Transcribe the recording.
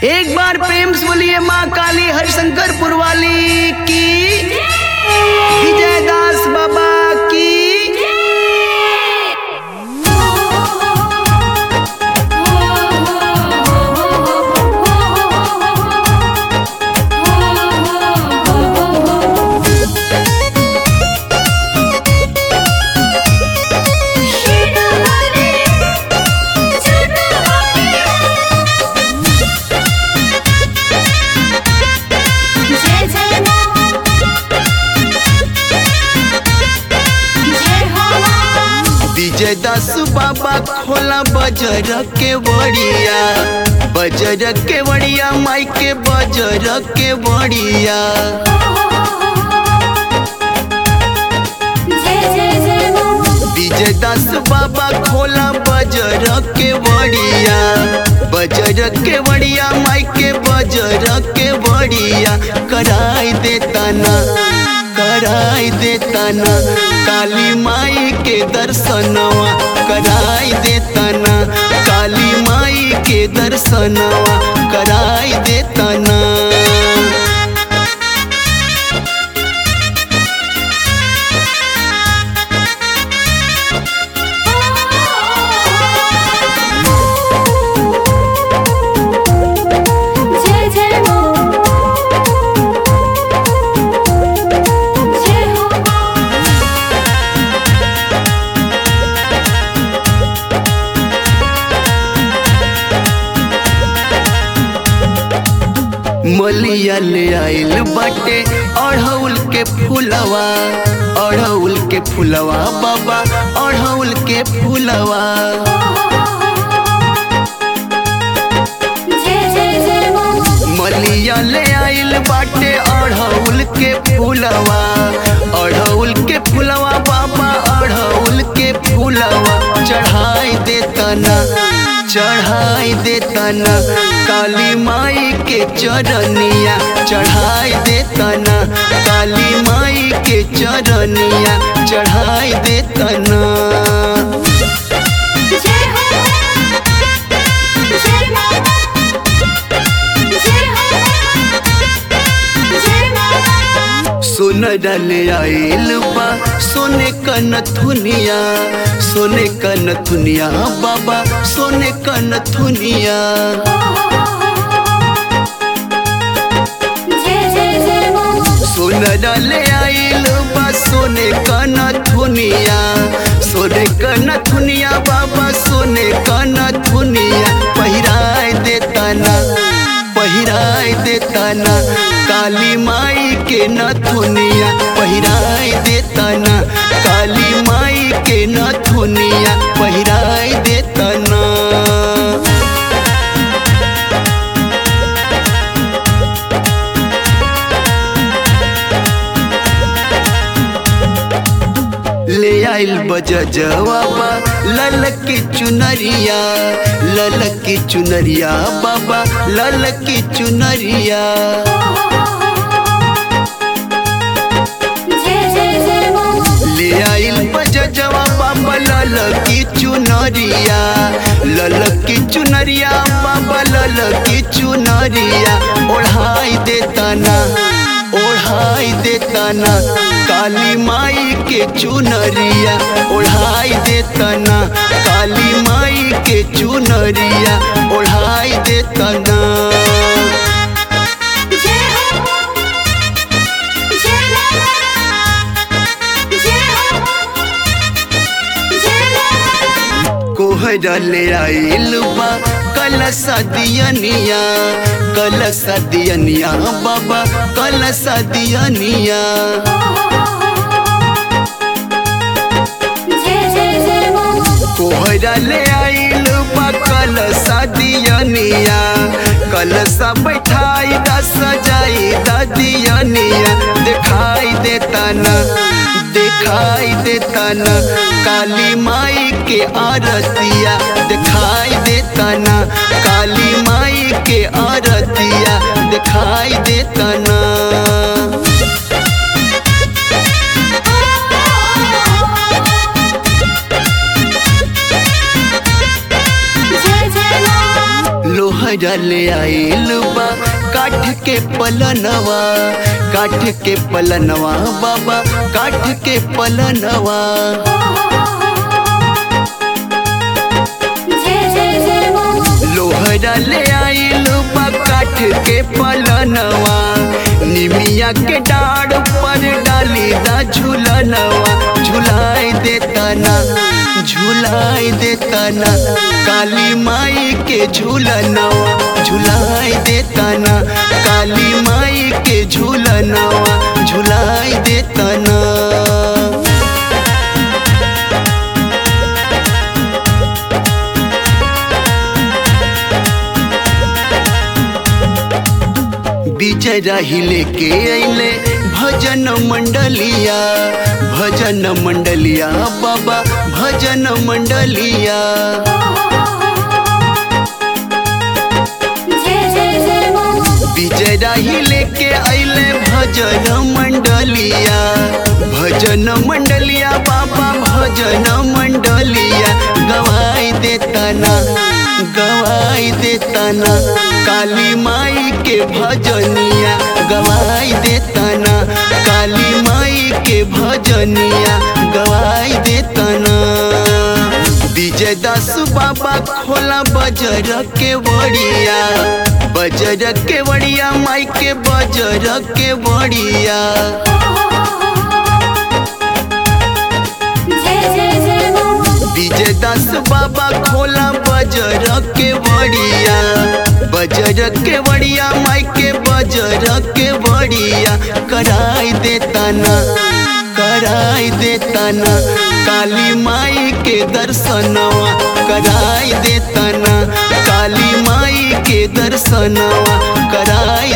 एक बार प्रेम से बोलिए माँ काली हरिशंकर पुरवाली की विजय दास बाबा की जय जय मां जय हो मां विजय दास बाबा खोला बजर के बड़िया बजर के बड़िया माई के बजर के बड़िया जय जय जय मां विजय दास बाबा खोला बजर के बड़िया बजर के बड़िया माई के बजर के बड़िया कराई देता ना कराई देता ना काली माई के दर्शनवा कराई देता ना काली माई के दर्शनवा कराई देता ना जय जय मां जय हो मां मलिया ले आइल बाटे अढ़ौल के फुलवा अढ़ौल के फुलवा बाबा अढ़ौल के फुलवा जय जय जय मां मलिया ले आइल बाटे अढ़ौल के फुलवा अढ़ौल के फुलवा बाबा अढ़ौल के फुलवा चढ़ाई देता ना चढ़ाई देता ना काली माई के चरनिया चढ़ाई देता ना काली माई के चरनिया चढ़ाई देता ना जय हो जय मां जय हो जय मां सोन डाले आइल बा सोने का नथुनिया सोने का नथुनिया बाबा सोने का नथुनिया जय जय जय मां सोन डाले आइल बा सोने का नथुनिया सोने का नथुनिया बाबा सोने का नथुनिया पहिराए देता ना पहिराए देता ना काली माई के नथुनिया पहिराए देता ना काली माई के नथुनिया पहिराए देता ना ले आइल बजजवाबा लल की चुनरिया लल की चुनरिया बाबा लल की चुनरिया जय जय जय मां ले आइल बजजवा बाबा लल की चुनरिया लल की चुनरिया बाबा लल की चुनरिया ओढ़ाई देता ना ओढ़ाई देता ना काली माई के चुनरिया ओढ़ाई देता ना काली माई के चुनरिया ओढ़ाई देता ना जय हो जय जय हो जय कोहरा ले आइल बा कलसा दियनिया कलसा दियनिया बाबा कलसा दियनिया जय जय जय मां कोहरा ले आइल बा कलसा दियनिया कलसा बैठाई दा सजाई दा दियनिया दिखाई देता ना दिखाई देता ना काली माई के आरतिया दिखाई देता ना काली माई के आरतिया दिखाई देता ना लोहरा ले आइल बा काठ के पलनवा काठ के पलनवा बाबा काठ के पलनवा जय जय जय माँ लोहरा ले आइल बा काठ के पलनवा निमिया के डाढ़ पर डाली दा झूलनवा झुलाई देता ना झुलाई देता ना काली माई के झूलनवा झुलाई देता ना काली माई के झूलनवा झुलाई देता ना विजय राही लेके अइले भजन मंडलिया भजन मंडलिया बाबा भजन मंडलिया जय जय जय माँ विजय राही लेके अइले भजन मंडलिया भजन मंडलिया बाबा भजन मंडलिया गवाई देता ना गवाई देता ना काली माई के भजनिया गवाई देता ना काली माई के भजनिया गवाई देता ना विजय दास बाबा खोला बजर के बड़िया बजर के बड़िया माई के बजर के बड़िया जय जय जय माँ विजय दास बाबा खोला बजर के बड़िया बजर के बड़िया माई के बजर के बड़िया कराई देता ना कराई देता ना काली माई के दर्शनवा कराई देता ना काली माई के दर्शनवा कराई